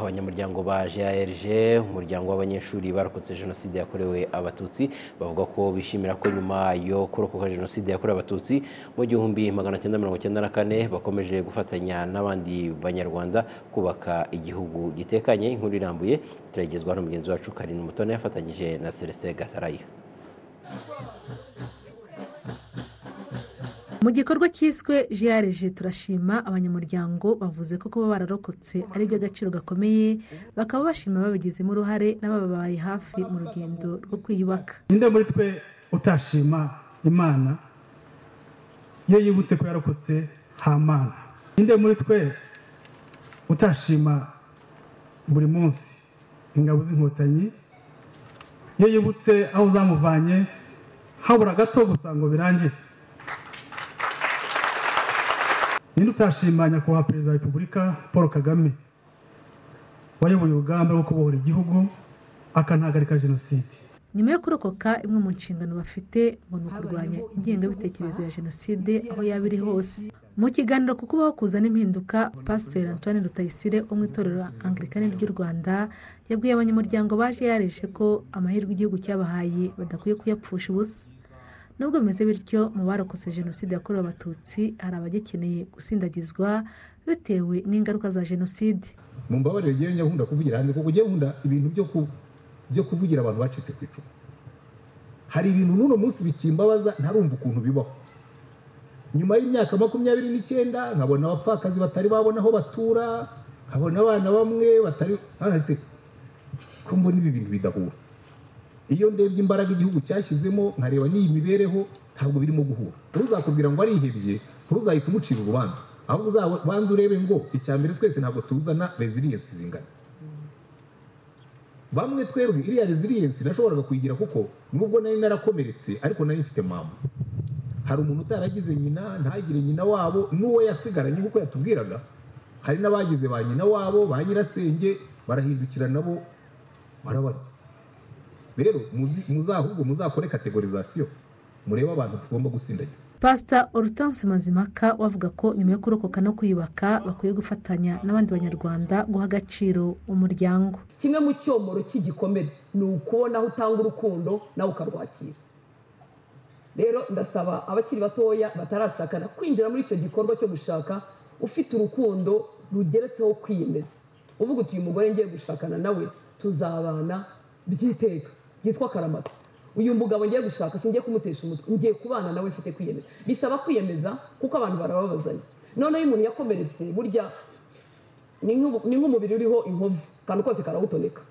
Abanyamuryango ba GALG umuryango w'abanyeshuri barokotse Jenoside yakorewe Abatutsi bavuga ko bishimira ko nyuma yo kurokoka Jenoside yakorewe Abatutsi mu gihumbi magana cyenda mirongo cyenda na kane bakomeje gufatanya n'abandi banyarwanda kubaka igihugu gitekanye inkuru irambuye turayigezwaho na mugenzi wacu Karine Umutoni yafatanyije na Celestin Gatarayiha mu gikorwa cyiswe jiyareje turashima abanyamuryango bavuze ko kuba bararokotse ari iby'agaciro gakomeye bakaba bashima babigizemo uruhare n'abababaye hafi mu rugendo rwo kwiyubaka ninde muri twe utashima imana iyo yibutse ko yarokotse hamana ninde muri twe utashima buri munsi ingabo z'inkotanyi iyo yibutse aho zamuvanye habura gato gusa ngo birangire ninde utashima nyakubahwa perezida wa repubulika paul kagame wayoboye urugamba rwo kubohora igihugu akanahagarika jenoside nyuma yo kurokoka imwe mu nshingano bafite ngo ni ukurwanya ingengabitekerezo ya jenoside aho yaba iri hose mu kiganiro ku kubaho kuza n'impinduka pasiteri antoine rutayisire wo mu itorero angirikani ry'u rwanda yabwiye abanyamuryango baje yareje ko amahirwe igihugu cyabahaye badakwiye kuyapfusha ubusa nubwo bimeze bityo mu barokotse jenoside yakorewe abatutsi hari abagikeneye gusindagizwa bitewe n'ingaruka za jenoside mu mbabarire rero nyakunda kuvugira hanze kuko ugiye nkunda ibintu byo kuvugira abantu bacitse ku icumu hari ibintu n'uno munsi bikimbabaza ntarumva ukuntu bibaho nyuma y'imyaka makumyabiri n'icyenda nkabona abapfakazi batari babona aho batura nkabona abana bamwe batari ko mbona ibi bintu bidahura iyo ndebye imbaraga igihugu cyashyizemo nkareba n'iyi mibereho ntabwo birimo guhura ntuzakubwira ngo arihebye ntuzahita umucira urubanza ahubwo uzabanza urebe ngo icya mbere twese ntabwo tuzana resiliyensi zingana bamwe twebwe iriya resiliyensi nashoboraga kuyigira kuko nubwo nari narakomeretse ariko nari mfite mama hari umuntu utaragize nyina ntagire nyina wabo n'uwo yasigaranye kuko yatubwiraga hari n'abagize ba nyina wabo ba nyirasenge barahindukira nabo barabarya rero muzahubwo muzakore kategorizasiyo murebe abantu tugomba gusindagiza pasita orutansi mazimaka wavuga ko nyuma yo kurokoka no kwiyubaka bakwiye gufatanya n'abandi banyarwanda guha agaciro umuryango kimwe mu cyomoro cy'igikomere ni ukubona aho utanga urukundo nawe ukarwakira rero ndasaba abakiri batoya batarashakana kwinjira muri icyo gikorwa cyo gushaka ufite urukundo rugeretseho kwiyemeza uvuga uti uyu mugore ngiye gushakana nawe tuzabana by'iteka byitwa karamata uyu mugabo ngiye gushaka singiye kumutesha umutwe ngiye kubana nawe mfite kwiyemeza bisaba kwiyemeza kuko abantu barababazanya noneho iyo umuntu yakomeretse burya ni nk'umubiri uriho inkovu akantu kose karawutoneka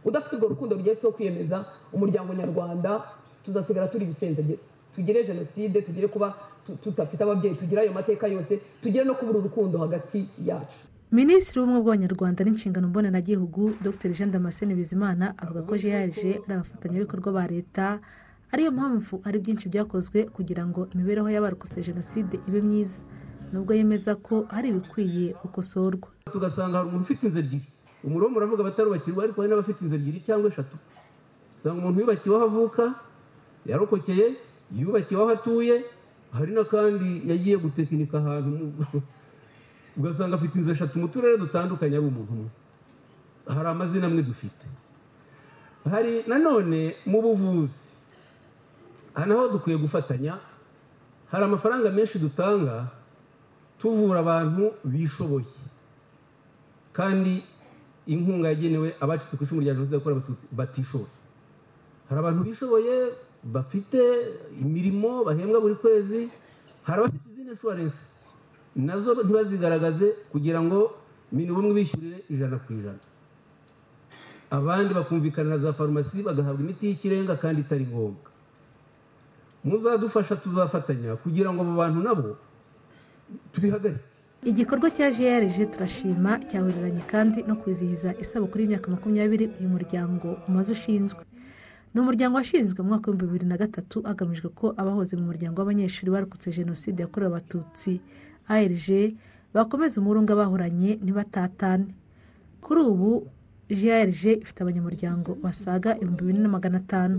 udafite urwo rukundo rugeretseho kwiyemeza umuryango nyarwanda tuzasigara turi ibisenzegezi tugire jenoside tugire kuba tudafite ababyeyi tugire ayo mateka yose tugire no kubura urukundo hagati yacu minisitiri w'ubumwe bw'abanyarwanda n'inshingano mbonanagihugu dr jean damascene bizimana avuga ko jrg ari abafatanyabikorwa ba leta ariyo mpamvu hari byinshi byakozwe kugira ngo imibereho y'abarokotse jenoside ibe myiza nubwo yemeza ko hari ibikwiye gukosorwa tugasanga hari umuntu ufite inzu ebyiri umuriro muravuga abatarubakirwa ariko hari n'abafite inzu ebyiri cyangwa eshatu usanga umuntu yubakiwe aho avuka yarokokeye yubakiwe aho atuye hari n'akandi yagiye gutekinika ahantu ugasanga afite inzu eshatu mu turere dutandukanye ari umuntu umwe hari amazina amwe dufite hari nanone mu buvuzi aha naho dukwiye gufatanya hari amafaranga menshi dutanga tuvura abantu bishoboye kandi inkunga yagenewe abacitse ku icumu rya jenoside yakorewe abatutsi batishoboye hari abantu bishoboye bafite imirimo bahembwa buri kwezi hari abafite izindi inshuwarensi nazo ntibazigaragaze kugira ngo ibintu bimwe bishyurire ijana ku ijana abandi bakumvikana na za farumasi bagahabwa imiti y'ikirenga kandi itari ngombwa muzadufasha tuzafatanya kugira ngo abo bantu nabo tubihagarike igikorwa cya grg turashima cyahuriranye kandi no kwizihiza isabukuru y'imyaka makumyabiri uyu muryango umaze ushinzwe ni umuryango washinzwe mu mwaka w'ibihumbi bibiri na gatatu hagamijwe ko abahoze mu muryango w'abanyeshuri barokotse jenoside yakorewe abatutsi arg bakomeza umurunga bahoranye ntibatatane kuri ubu grg ifite abanyamuryango basaga ibihumbi bine na magana atanu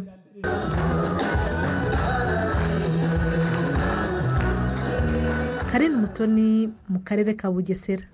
karindwi umutoni mu karere ka bugesera